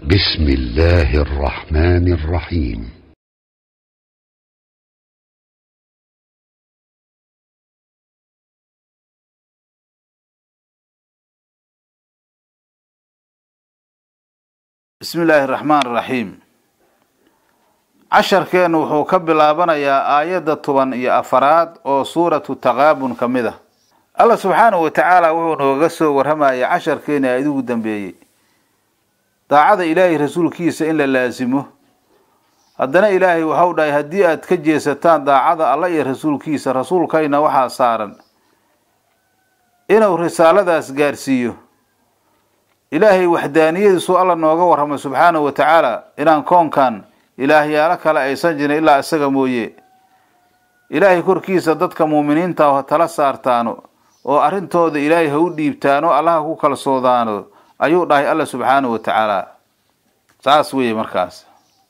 بسم الله الرحمن الرحيم bismi illaahi araxmaan araxiim casharkeennu wuxuu ka bilaabanayaa aayadda toban iyo afaraad oo suuratu taqaabun ka mid ah alla subxaanahu wa tacaala wuxuu nooga soo warramayay casharkeeni aayad ugu dambeeyey daacada ilaahay rasuulkiisa in la laasimo haddana ilaahay waxau dhahay haddii aad ka jeesataan daacada alla iyo rasuulkiisa rasuulkayna waxaa saaran inuu risaaladaas gaarsiiyo ilaahay waxdaaniyadiisu alla nooga warramay subxaanahu wa tacaala inaan koonkan ilaahyaalo kale aysan jirin ilaa isaga mooye ilaahay korkiisa dadka muuminiinta ah ha tala saartaano oo arrintooda ilaahay ha u dhiibtaano allaha ku kalsoodaano ayuu dhahay alla subxaanahu wa tacaala saas weeye markaas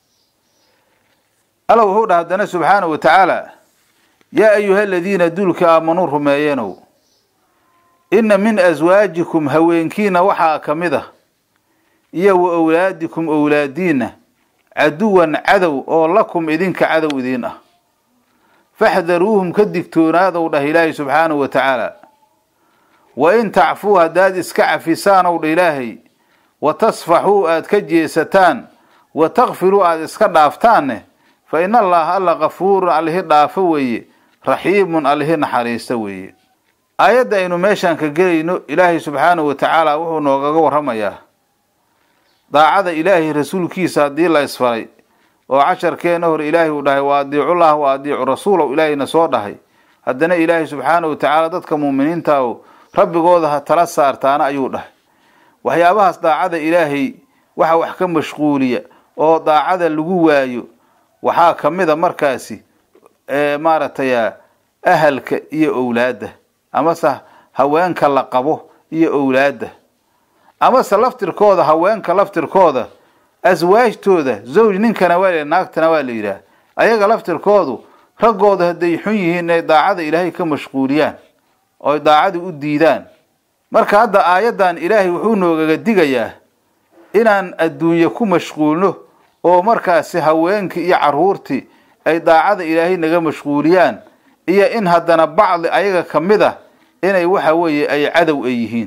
alla wuxuu dhahay haddana subxaanahu wa tacaala yaa ayuha aladiina duulka aamanuu rumeeyenow inna min aswaajikum haweenkiina waxaa ka mid ah iyo wa owlaadikum owlaadiinna caduwan cadow oo lakum idinka cadow idiin ah faxdaruuhum ka digtoonaadow dhah ilaahay subxaanahu wa tacaala wa in tacfuu haddaad iska cafisaanow dha ilaahay wa tasfaxuu aad ka jeesataan wa takfiruu aad iska dhaaftaanne fa in allaha alla kafuurun allihi dhaafo weeye raxiimun allihi naxariista weeye aayadda aynu meeshaan ka gelayno ilaahay subxaanahu wa tacaala wuxuu noogaga warramayaa daacada ilaahay rasuulkiisa haddii la isfaray oo casharkeena hore ilaahay uu dhahay wa adiicullah wa adiicu rasuulow ilaahayna soo dhahay haddana ilaahay subxaanahu wa tacaala dadka muuminiinta o rabbigooda ha tala saartaana ayuu dhahay waxyaabahaas daacada ilaahay waxa wax ka mashquuliya oo daacada lagu waayo waxaa ka mid a markaasi maaragtay ahalka iyo owlaadda amase haweenka la qabo iyo owlaadda amase laftirkooda haweenka laftirkooda aswaajtooda zawj ninkana waa la naagtana waa la yidhaah ayaga laftirkoodu raggooda hadday xun yihiin inay daacada ilaahay ka mashquuliyaan oo daacada u diidaan marka hadda aayaddan ilaahay wuxuu noogaga digayaa inaan adduunye ku mashquulno oo markaasi haweenkii iyo carruurtii ay daacada ilaahay naga mashquuliyaan iyo in haddana bacdi ayaga ka mid ah inay waxa weeye ay cadow ay yihiin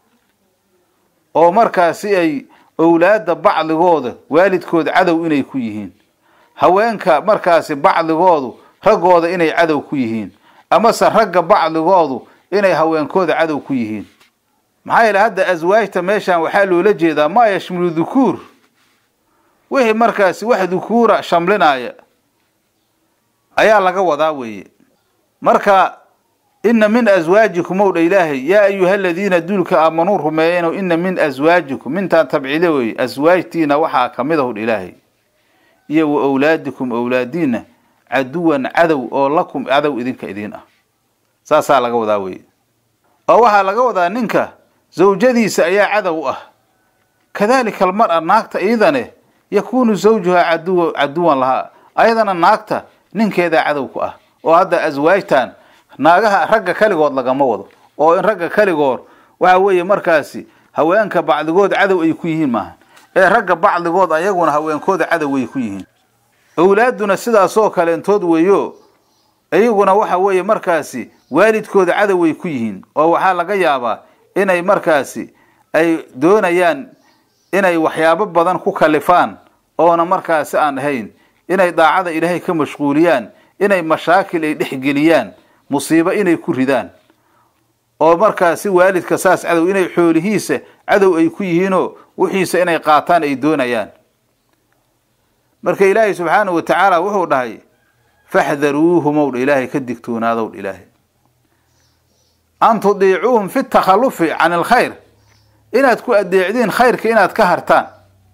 oo markaasi ay owlaadda bacdigooda waalidkooda cadow inay ku yihiin haweenka markaasi bacdigoodu raggooda inay cadow ku yihiin amase ragga bacdigoodu inay haweenkooda cadow ku yihiin maxaa yeele hadda aswaajta meeshan waxaa loola jeedaa maa yashmilu dukuur wixii markaasi wax dukuura shamlinaya ayaa laga wadaa weeye marka ina min aswaajikum ow dha ilaahay yaa ayuha aladiina duulka aamanuu rumeeyenow ina min aswaajikum mintaan tabcile weeye aswaajtiina waxaa ka mid ahow dha ilaahay iyo wa owlaadikum owlaadiina caduwan cadow oo lakum cadow idinka idiin ah saasaa laga wadaa weye oo waxaa laga wadaa ninka zawjadiisa ayaa cadow ah kadalika almar-a naagta iidane yakuunu zawjuhaa caduw caduwan lahaa ayadana naagta ninkeedaa cadow ku ah oo hadda aswaajtan naagaha ragga kaligood lagama wado oo in ragga kaligood waxa weeye markaasi haweenka bacdigood cadow ay ku yihiin maaha ee ragga bacdigood ayaguna haweenkooda cadow ay ku yihiin owlaaduna sidaasoo kaleentood weeyo iyaguna waxa weeye markaasi waalidkooda cadow ay ku yihiin oo waxaa laga yaabaa inay markaasi ay doonayaan inay waxyaabo badan ku kalifaan oona markaasi aan ahayn inay daacada ilaahay ka mashquuliyaan inay mashaakil ay dhexgeliyaan musiibo inay ku ridaan oo markaasi waalidka saas cadow inay xoolihiisa cadow ay ku yihiinoo wixiisa inay qaataan ay doonayaan marka ilaahay subxaanahu wa tacaala wuxuu dhahay faxdaruuhumow dha ilaahay ka digtoonaadow dha ilaahay an tudiicuuhum fi takhalufi can alkhayr inaad ku adeecdiin khayrka inaad ka hartaan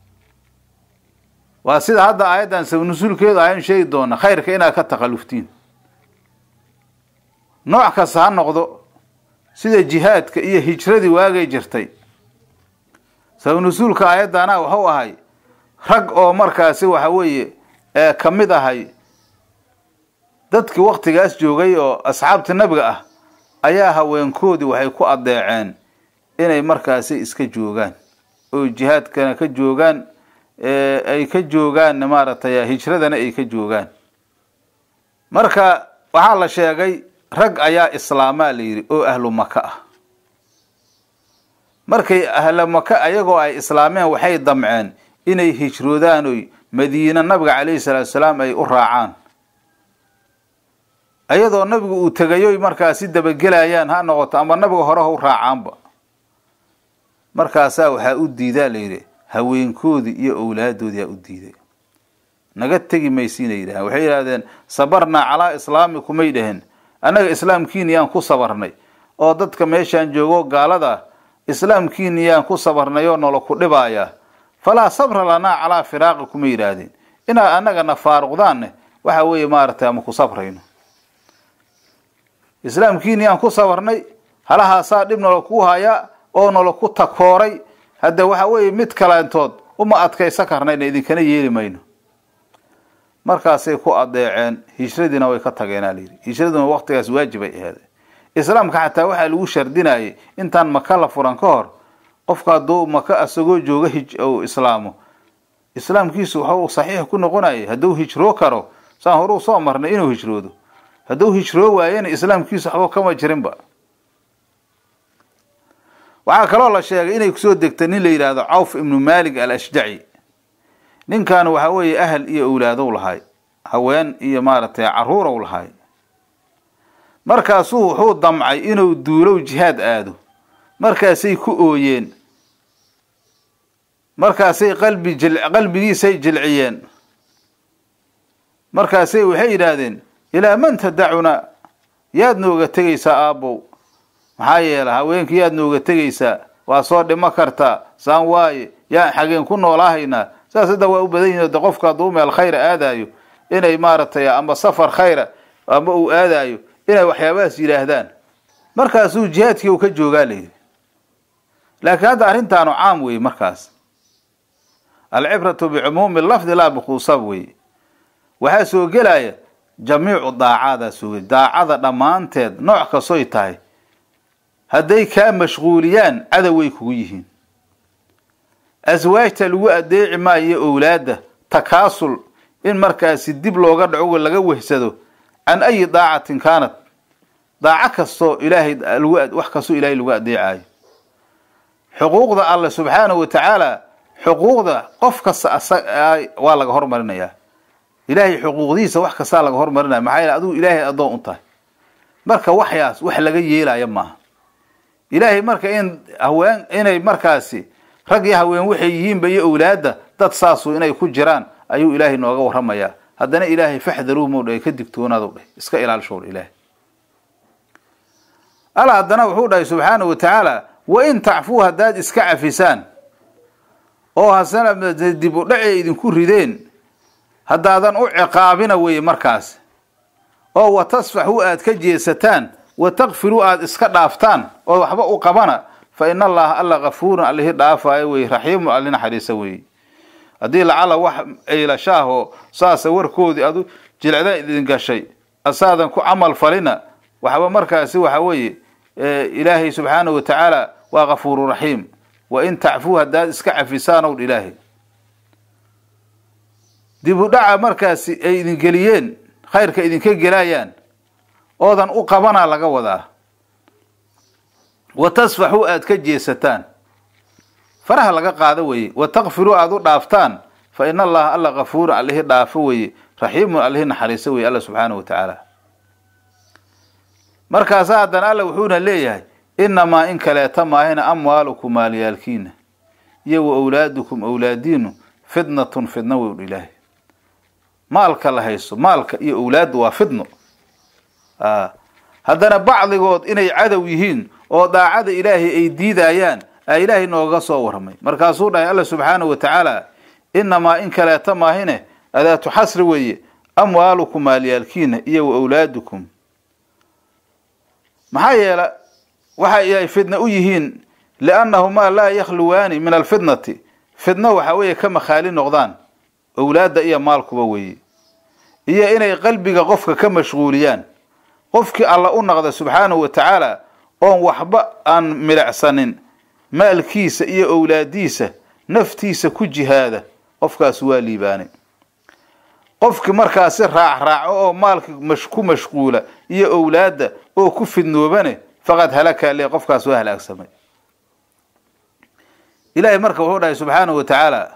waa sida hadda aayaddan sabnusuulkeedu ahayn sheegi doona khayrka inaad ka takhalluftiin nooc kasta ha noqdo sida jihaadka iyo hijradii waagay jirtay sabnusuulka aayaddaana wuxuu ahay rag oo markaasi waxa weeye ee ka mid ahay dadkii waktigaas joogay oo asxaabta nebiga ah ayaa haweenkoodii waxay ku adeeceen inay markaasi iska joogaan oo jihaadkana ka joogaan ay ka joogaan maaragtay hijradana ay ka joogaan marka waxaa la sheegay rag ayaa islaamaa la yidhi oo ahlu maka ah markay ahlu maka ayagoo ay islaameen waxay damceen inay hijroodaan oy madiine nabiga calayhi salaatu salaam ay u raacaan ayadoo nabigu uu tegayoy markaasi dabagelayaan ha noqoto ama nabiga hore ha u raacaanba markaasaa waxaa u diidaa la yidhi haweenkoodii iyo owlaadoodii aa u diiday naga tegi maysiinay yidhahdeen waxay yidhahdeen sabarnaa calaa islaamikumay dhaheen annaga islaamkiini yaan ku sabarnay oo dadka meeshaan joogo gaalada islaamkiini yaan ku sabarnay oo nolo ku dhibaaya falaa sabra lanaa calaa firaaqi kuma yidhaahdeen inaad annagana faaruqdaanne waxa weeye maaragtay ama ku sabrayno islaamkiini yaan ku sabarnay halahaasaa dhib nolo kuu hayaa oo nolo ku takooray hadda waxa weeye mid kaleentood uma adkaysa karnayna idinkana yeeli mayno markaasay ku adeeceen hijradiina way ka tageenaa layidhi hijraduna waqtigaas waajibay aheeday islaamka xataa waxaa lagu shardinayay intaan maka la furan ka hor qofka hadduu maka asagoo jooga hij ou islaamo islaamkiisu waxau saxiix ku noqonayay hadduu hijroo karo saan horuu soo marnay inuu hijroodo hadduu hijroo waayena islaamkiisu waxba kama jirinba waxaa kaloo la sheegay inay kusoo degtay nin la yidhaahdo cawf ibnu malik al ashjaci ninkan waxa weeye ahal iyo owlaadow lahay haween iyo maaragtay caruurow lahay markaasuu wuxuu damcay inuu duulow jihaad aado markaasay ku ooyeen markaasay qalbi jil qalbigiisay jilciyeen markaasay waxay yidhaahdeen ilaa man tadacuna yaad nooga tegaysaa aabbow maxaa yeela haweenkii yaad nooga tegaysaa waa soo dhimo kartaa saan waaye yaan xageen ku noolaahaynaa saas hadda waa u badan yihin de qofka hadduu meel khayra aadaayo inay maaragtay ama safar khayra ama uu aadaayo inay waxyaabahaas yidhaahdaan markaasuu jihaadkii uu ka joogaa layidhi laakiin hadda arrintaanu caam weeye markaas alcibratu bicumuumi lafdi laa bikhuusab weeye waxaa soo gelaya jamiicu daacaadaa soo daacada dhammaanteed nooc kastoy tahay hadday kaa mashquuliyaan cadoway kugu yihiin aswaajta lagu adeeci maayo owlaadda takaasul in markaasi dib looga dhaco laga wehsado can ayi daacatin kaanat daaco kastoo ilaahay lagu wax kastoo ilaahay lagu adeecayo xuquuqda alle subxaanahu wa tacaala xuquuqda qof kasta waa laga hormarinayaa ilaahay xuquuqdiisa wax kastaa laga hormarinaya maxaa yeele adigu ilaahay addoon u tahay marka waxyaas wax laga yeelaya maaha ilaahay marka in haween inay markaasi rag iyo haween waxay yihiinba iyo owlaadda dad saasu inay ku jiraan ayuu ilaahay nooga warramayaa haddana ilaahay faxdaruu mau dhahay ka digtoonaadu dhahay iska ilaalishow dha ilaahay alla haddana wuxuu dhahay subxaanahu wa tacaala wa in tacfuu haddaad iska cafisaan oo hasana dib u dhacay idinku rideen haddaadan u ciqaabina weeye markaas oo wa tasfaxuu aad ka jeesataan wa takfiruu aada iska dhaaftaan oo waxba u qabana fa ina allaha alla kafuurun allihi dhaafaayo weye raxiimun alli naxariisa weeye haddii lacala wax aylashaahoo saasa warkoodii adu jilecda idin gashay asaadan ku camal falina waxba markaasi waxa weeye ilaahay subxaanahu wa tacaala waa kafuuru raxiim wa in tacfuu haddaad iska cafisaan ow ilaahay dib u dhaca markaasi ay idin geliyeen khayrka idinka gelayaan oodan u qabanaa laga wadaa wa tasfaxuu aad ka jeesataan faraha laga qaado weeye wa takfiruu aada u dhaaftaan fa ina allaha alla kafuurun allihi dhaafo weeye raxiimun allihi naxariiso weye alla subxaanahu wa tacaala markaasa haddana alla wuxuuna leeyahay inamaa in kaleeta maahina amwaalukum maalyaalkiina iyo wa owlaadukum owlaadiinu fidnatun fidno weyn ilaahay maalka la haysto maalka iyo owlaaddu waa fidno haddana bacdigood inay cadow yihiin oo daacada ilaahay ay diidayaan aa ilaahay nooga soo warramay markaasuu dhahay alla subxaanahu wa tacaala inamaa in kaleeta maahine adaatu xasri weeye amwaalukum maalyaalkiina iyo wa owlaadukum maxaa yeela waxay ay fidna u yihiin liannahumaa laa yakhluwaani min alfitnati fidno waxa weeye ka makhaali noqdaan owlaadda iyo maalkuba weeye iyo inay qalbiga qofka ka mashquuliyaan qofkii alla u naqda subxaanahu wa tacaala oon waxba aan milicsanin maalkiisa iyo owlaadiisa naftiisa ku jihaada qofkaas waa liibaanay qofki markaasi raac raaco oo maalka mash ku mashquula iyo owlaadda oo ku fidnoobane faqad halaka le qofkaas waa halaagsamay ilaahay marka wuxuu dhahay subxaanahu wa tacaala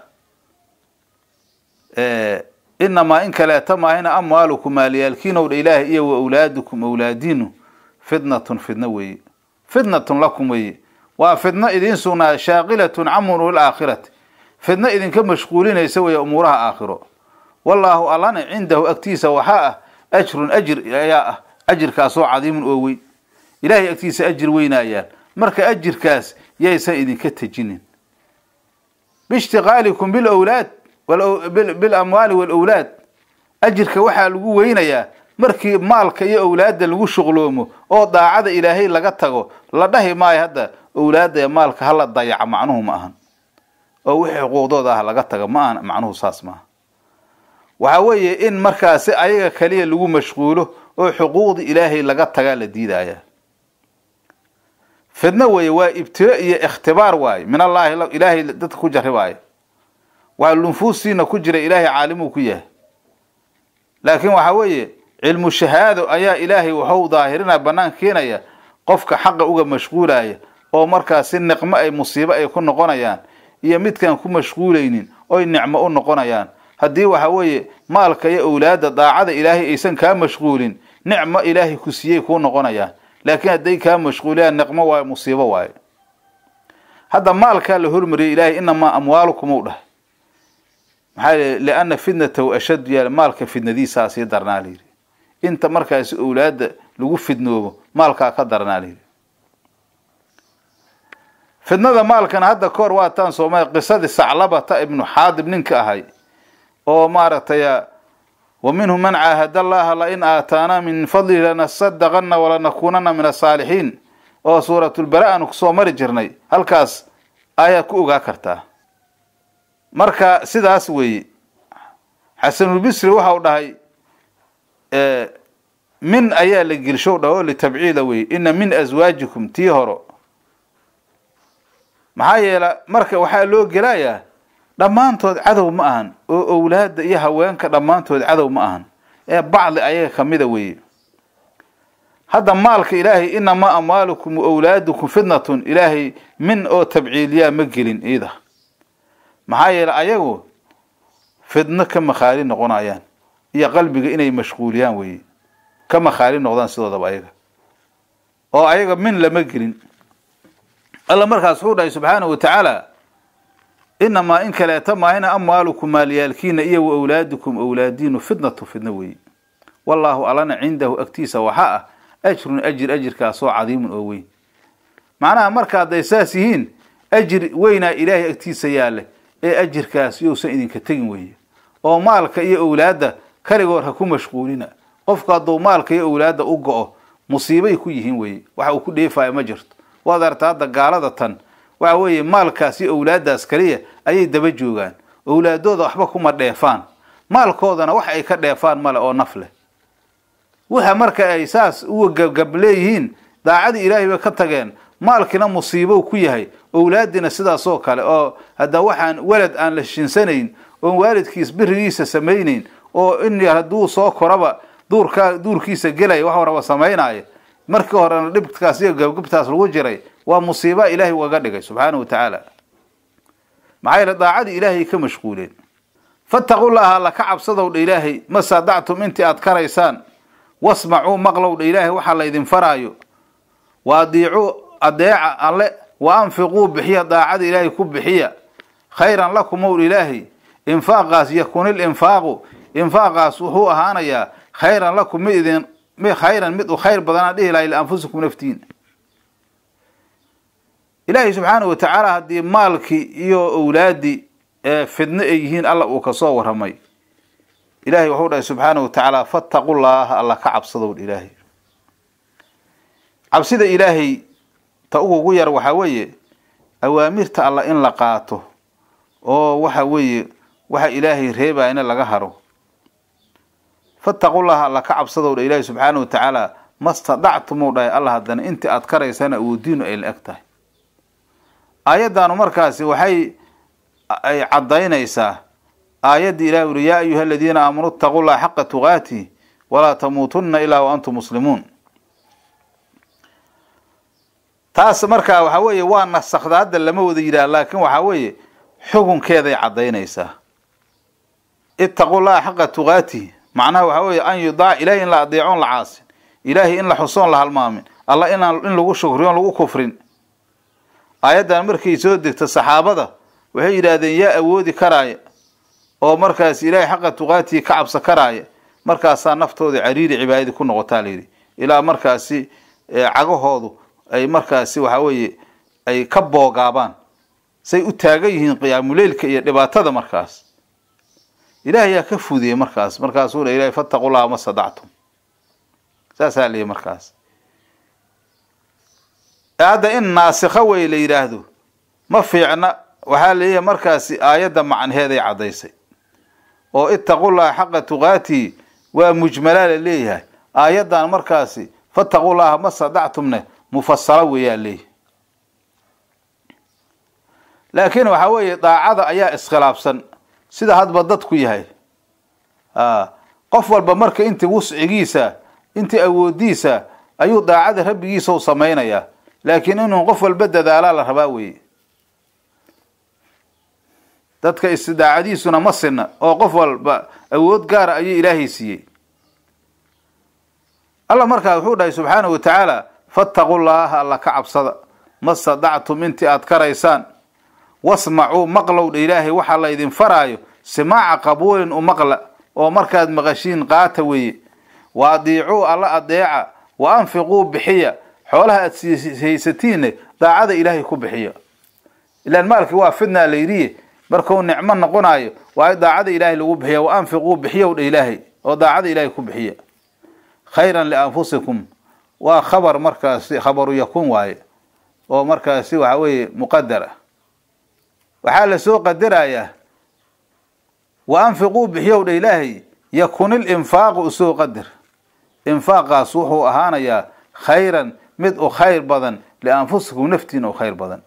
inamaa in kaleeta maahina amwaalukum maaliyaalkiinow dha ilaahay iyo wa awlaadukum awlaadiinu fitnatun fidno weeye fitnatun lakum weeye waa fidno idiin sugnaa shaaqilatun can umuuri aakhirati fidno idinka mashquulinaysa weeye umuuraha aakhiro wallaahu allana cindahu agtiisa waxaa ah ajrun ajir ayaa ah ajirkaasoo cadiimun oo weyn ilaahay agtiisa ajir weynaayaan marka ajirkaas yaysan idinka tejinin biishtiqaalikum bilawlaad bilamwaali walawlaad ajirka waxaa lagu weynayaa markii maalka iyo owlaadda lagu shuqloomo oo daacada ilaahay laga tago la dhahi maayo hadda owlaadda ee maalka hala dayaca macnuhu ma ahan oo wixii xuquuqdooda ah laga taga ma ahan macnuhu saas maaha waxaa weeye in markaasi ayaga kaliya lagu mashquulo oo xuquuqda ilaahay laga tagaa la diidaya fidno weeye waa ibtilo iyo ikhtibaar waaye min allaahi ilaahay dadka ku jarribaayo waa lunfuustiina ku jira ilaahay caalimuu ku yahay laakiin waxaa weeye cilmu shahaado ayaa ilaahay waxu daahirina bannaan keenaya qofka xaqa uga mashquulaya oo markaasi niqmo ay musiibo ay ku noqonayaan iyo midkaan ku mashquulaynin oy nicmo u noqonayaan haddii waxa weeye maalka iyo owlaadda daacada ilaahay aysan kaa mashquulin nicmo ilaahay ku siiyey kuu noqonayaan laakiin hadday kaa mashquuliyaan niqmo waayo musiibo waayo hadda maalkaa la hormariyay ilaahay inamaa amwaalukum u dhahay maxaa l liana fitnatahu ashaddu yaal maalka fidnadiisaa sii darnaa layidhi inta markaasi owlaadda lagu fidnoobo maalkaa ka darnaa layidhi fidnada maalkana hadda kahor waataan soomaya qisadii saclabata ibnu xaadib ninka ahay oo maaragtay wa minhum man caahada allaha lain aataanaa min fadlihi lanasadaqana walanakuunana min asaalixiin oo suuratulbara aanu kusoo mari jirnay halkaas ayaad ku ogaa kartaa marka sidaas weeye xasanulbisri waxa u dhahay min ayaa la gelshow dhah oo litabciida weye ina min aswaajikum tii horo maxaa yeela marka waxaa loo gelayaa dhammaantood cadow ma ahan oo owlaadda iyo haweenka dhammaantood cadow ma ahan ee bacdi ayaga kamida weeye hadda maalka ilaahay inamaa amwaalukum wa owlaadukum fitnatun ilaahay min oo tabciiliyaa ma gelin iida maxaa yeele ayagu fidno ka makhaali noqonayaan iyo qalbiga inay mashquuliyaan weeye ka makhaali noqdaan sidoodaba ayaga oo ayaga min lama gelin alla markaas wuxuu dhahay subxaanahu wa tacaala inamaa in kaleeta maahina amwaalukum maalyaalkiina iyo wa owlaadukum owlaadiinu fitnatu fidno weeye wallaahu allana cindahu agtiisa waxaa ah ajrun ajir ajirkaasoo cadiimun oo weyn macnaha marka hadday saas yihiin ajir weynaa ilaahay agtiisa yaale ee ajirkaas yousan idinka tegin weeye oo maalka iyo owlaadda kaligood ha ku mashquulina qofku hadduu maalka iyo owlaadda u go-o musiibay ku yihiin weeye waxa uu ku dheefaayo ma jirto waad arta hadda gaalada tan waxa weeye maalkaas iyo owlaaddaas kaliya ayay daba joogaan owlaadooda waxba kuma dheefaan maalkoodana wax ay ka dheefaan male oo naf leh waxa marka ay saas uga gabgab leeyihiin daacadii ilaahay bay ka tageen maalkina musiibow ku yahay owlaadina sidaasoo kale oo hadda waxaan walad aan la shinsanayn oon waalidkiis birigiisa samaynayn oo in hadduu soo koraba duurkaa duurkiisa gelaya wax waraba samaynaayo markii horena dhibkaas iyo gabgabtaas lagu jiray waa musiiba ilaahay ugaga dhigay subxaana wa tacaala maxaa yeele daacadii ilaahay ka mashquuleen fattaqullaha alla ka cabsadow dha ilaahay ma saadactum intii aad karaysaan wasmacuu maqlow dha ilaahay waxaa laydin faraayo wa adiicuu adeeca alle wa anfiquu bixiya daacada ilaahay ku bixiya khayran lakum ow ilaahay infaaqaas yakunil infaaqu infaaqaas wuxuu ahaanayaa khayran lakum mid idin khayran mid u khayr badanaa dhihi lahay lianfusikum naftiin ilaahay subxaana wa tacaala haddii maalkii iyo owlaadii ee fidno ay yihiin alla uu kasoo waramay ilahay wuxuu dhahay subxaana wa tacaala fattaqu llaaha alla ka cabsadow ilaahay cabsida ilaahay ta ugugu yar waxaa weeye awaamirta alla in la qaato oo waxa weeye waxa ilaahay reebayana laga haro fattaqullaha alla ka cabsadow dha ilaahi subxaana wa tacaala mastadactumuu dhahay alla haddana intii aad karaysana awoodiinu ay la eg tahay aayaddaanu markaasi waxay ay caddaynaysaa aayaddii ilahi uri yaa ayuha aladiina aamanuu itaquu llaha xaqa tuqaatih walaa tamuutunna ilaa wa antum muslimuun taas markaa waxaa weeye waa nasakda hadda lama wada yidhaah laakin waxaa weeye xukunkeeday caddaynaysaa itaquu llaha xaqa tuqaatih macnaha waxaa weeye an yudaac ilahay in la adeecoon la caasin ilaahay in la xusoon la halmaamin alla inaan in lagu shukriyoon lagu kufrin aayaddan markay soo degto saxaabada waxay yidhaahdeen yaa awoodi karaaya oo markaas ilaahay xaqa tuqaatihi ka cabsa karaaya markaasaa naftooda cariiri cibaadadii ku noqotaa layidhi ilaa markaasi cagahoodu ay markaasi waxaa weeye ay ka boogaabaan say u taagan yihiin qiyaamuleylka iyo dhibaatada markaas ilaah yaa ka fudiyey markaas markaasuu le ilahay fattaqu llaha ma stadactum saasaa leeyahy markaas hadda in naasikho wey la yidhaahdo ma fiicna waxaa leeyahay markaasi aayadda macnaheeday caddaysay oo itaqu llaha xaqa tuqaatihi waa mujmalaa la leeyahay aayaddan markaasi fattaqu llaha ma stadactumne mufasalo weeyaa leeyahy laakiin waxaa weeye daacada ayaa iskhilaafsan sida hadba dadku yahay qof walba marka intii wuscigiisa intii awoodiisa ayuu daacada rabbigiisa u samaynayaa laakiin inuu qof walba dadaalaa la rabaa weeye dadka istidaacadiisuna ma sinna oo qof walba awood gaara ayuu ilaahay siiyey alla markaa wuxuu dhahay subxaanahu wa tacaala fattaqu llaaha alla ka cabsada ma stadactum intii aad karaysaan wasmacuu maqlowdha ilaahay waxaa la ydin faraayo simaaca qabuulin u maqla oo markaad maqashiin qaata weeye wa adiicuu alla adeeca wa anfiquu bixiya xoolaha aad haysatiinne daacada ilaahay ku bixiya ilaan maalkii waa fidnaa layidhiye markuu nicmo noqonayo waa daacada ilaahay lagu bixiya wa anfiquu bixiyow dha ilaahay oo daacada ilaahay ku bixiya khayran lianfusikum waa khabar markaasi khabaru yakun waaye oo markaasi waxa weeye muqadar ah waxaa lasoo qadarayaa wa anfiquu bixiyow dha ilaahay yakunil infaaqu usoo qadar infaaqaas wuxuu ahaanayaa khayran mid u khayr badan lianfusikum naftiina u khayr badan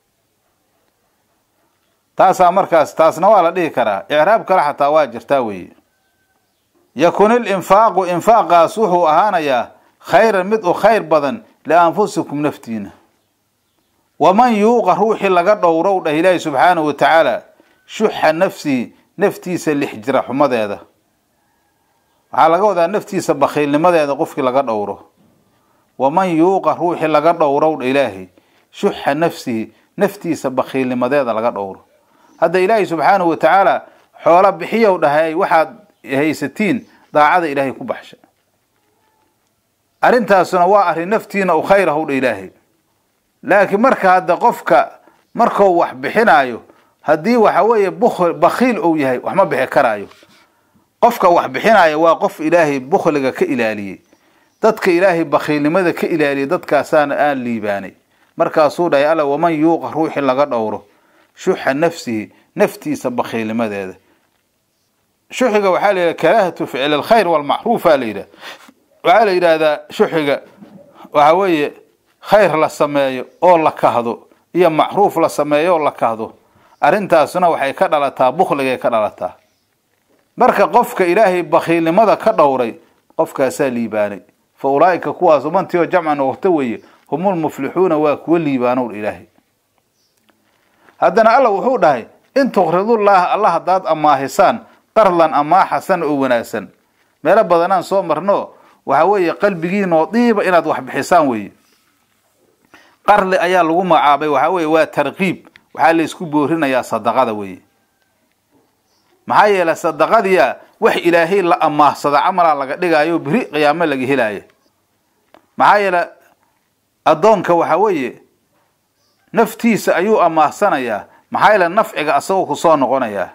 taasaa markaas taasna waa la dhihi karaa icraab kale xataa waa jirtaa weeye yakunil infaaqu infaaqaas wuxuu ahaanayaa khayran mid u khayr badan lianfusikum naftiina waman yuuqa ruuxii laga dhowrow dhah ilaahi subxaanahu wa tacaala shuxa nafsihi naftiisa lixjira xumadeeda waxaa laga wadaa naftiisa bakhiilnimadeeda qofkii laga dhowro waman yuuqa ruuxii laga dhowrow dha ilaahay shuxa nafsihi naftiisa bakhiilnimadeeda laga dhowro hadda ilaahay subxaanahu wa tacaala xoolo bixiyow dhahay waxaad haysatiin daacada ilaahay ku baxsha arrintaasuna waa arrin naftiina u khayr ahow dha ilaahay laakiin marka hadda qofka markuu wax bixinaayo haddii waxa weeye bukl bakhiil ou yahay wax ma bixi karaayo qofka wax bixinaayo waa qof ilaahay bukhliga ka ilaaliyey dadka ilaahay bakhiilnimada ka ilaaliyay dadkaasaana aan liibaanay markaasuu dhahay alla waman yuuqa ruuxii laga dhowro shuxa nafsihi naftiisa bakhiilnimadeeda shuxiga waxaa la yidhaha karaahatu ficli alkhayr walmacruufa la yidhaha waxaa la yidhaahdaa shuxiga waxa weeye khayr la sameeyo oo la kahdo iyo macruuf la sameeyo oo la kahdo arrintaasuna waxay ka dhalataa bukhligay ka dhalataa marka qofka ilaahay bakhiilnimada ka dhowray qofkaasaa liibaanay fa ulaa'ika kuwaas umantii oo jamcan waqto weeye humul muflixuuna waa kuwa liibaanow ilaahay haddana alla wuxuu dhahay in tuqridullaaha alla haddaad amaahisaan qardan amaa xasan oo wanaagsan meelo badanaan soo marno waxa weeye qalbigiinoo diiba inaad wax bixisaan weeye qardi ayaa lagu magacaabay waxaa weeye waa tarkiib waxaa laysku boorinayaa sadaqada weeye maxaa yeelay sadaqadiya wax ilaahay la amaahsada camalaa laga dhigaayo beri qiyaamo laga helaayo maxaa yeelay addoonka waxa weeye naftiisa ayuu amaahsanayaa maxaa yeele nafciga asagoo kusoo noqonayaa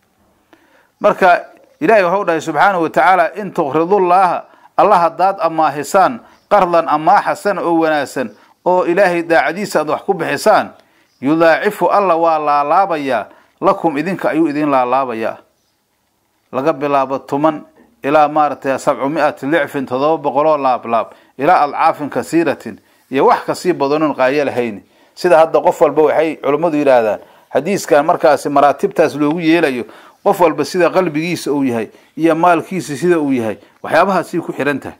marka ilaahay waxau dhahay subxaanahu wa tacaala in tuqridullaaha alla haddaad amaahisaan qardan amaa xasana oo wanaagsan oo ilaahay daacadiisa aad wax ku bixisaan yudaacifu alla waa laalaabayaa lakum idinka ayuu idin laalaabayaa laga bilaabo tuman ilaa maaragtay sabcu mi-ati licfin toddoba boqoloo laablaab ilaa adcaafin kasiiratin iyo wax kasii badanoon qaayo lahayn sida hadda qof walba waxay culummadu yidhaahdaan xadiiskan markaasi maraatibtaas loogu yeelayo qof walba sida qalbigiisa uu yahay iyo maalkiisa sida uu yahay waxyaabahaasay ku xihan tahay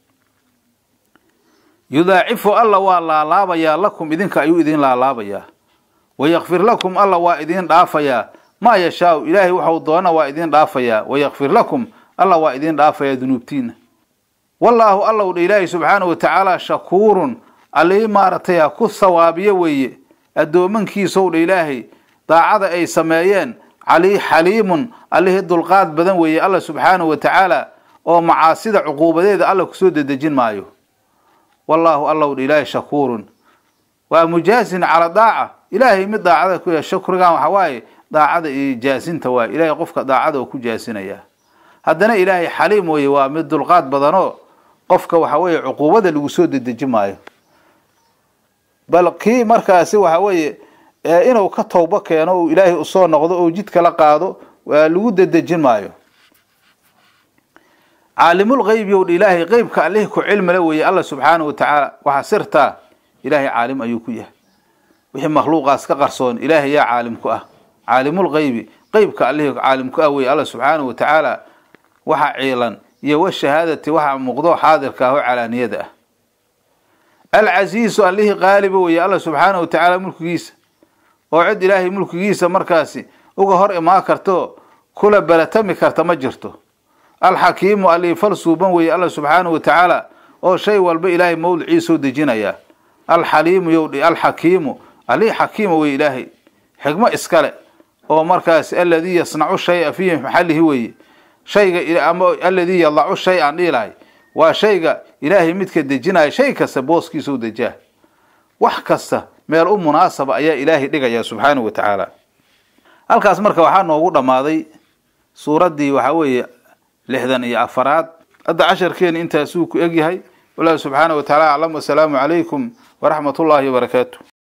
yudaacifu alla waa laalaabayaa lakum idinka ayuu idin laalaabayaa wayakfir lakum alla waa idin dhaafayaa maa yashaau ilaahay waxau doona waa idin dhaafayaa wayakfir lakum alla waa idin dhaafayaa dunuubtiina wallaahu allow dha ilaahay subxaanahu watacaala shakuurun allii maaragtay ku sawaabiyo weeye addoomankiisow dha ilaahay daacada ay sameeyeen cali xaliimun allihii dulqaad badan weeye alla subxaanahu watacaala oo macaasida cuquubadeeda alla kusoo dedejin maayo wallaahu allow dha ilaahay shakuurun waa mujaasin cala daaca ilaahay mid daacada ku yahay shukrigan waxa waaye daacada iyo jaasinta waaye ilaahay qofka daacada oo ku jaasinayaa haddana ilaahay xaliim weeye waa mid dulqaad badanoo qofka waxa weeye cuquubada lagu soo dedeji maayo bal kii markaasi waxa weeye inuu ka towbo keeno uu ilaahay usoo noqdo oo jidka la qaado waa lagu dedejin maayo caalimulgeybi ow dha ilaahay qeybka allihii ku cilmile weeye alla subxaanahu watacaala waxaa sirtaa ilaahay caalim ayuu ku yahay wixii makhluuqaas ka qarsoon ilaahay yaa caalim ku ah caalimulgeybi qeybka allihii caalim ku ah weeye alla subxaanahu watacaala waxa ciilan iyo washahaadati waxa muuqdo xaadirka ah oo calaaniyada ah alcasiisu allihii qaaliba weeye alla subxaanahu watacaala mulkigiisa oo cid ilaahay mulkigiisa markaasi uga hor imaan karto kula baratami karta ma jirto alxakiimu allihii fal suuban weeye alla subxaanahu watacaala oo shay walba ilaahay mawdiciisoo dejinaya alxaliimu yowdhi alxakiimu allihii xakiima weye ilaahay xikmo iskale oo markaasi aladii yasnacu shaya fii maxalihi weeye shayga ama aladii yadacu shay aan dhihi lahay waa shayga ilaahay midka dejinaya shay kasta booskiisa u dejaa wax kasta meel u munaasaba ayaa ilaahay dhigaya subxaanahu wa tacaala halkaas marka waxaa noogu dhammaaday suuraddii waxaa weeye lixdan iyo afaraad hadda casharkeeni intaasuu ku egyahay wallahu subxaanahu wa tacaala aclam wasalaamu calaykum waraxmat ullaahi wabarakaatu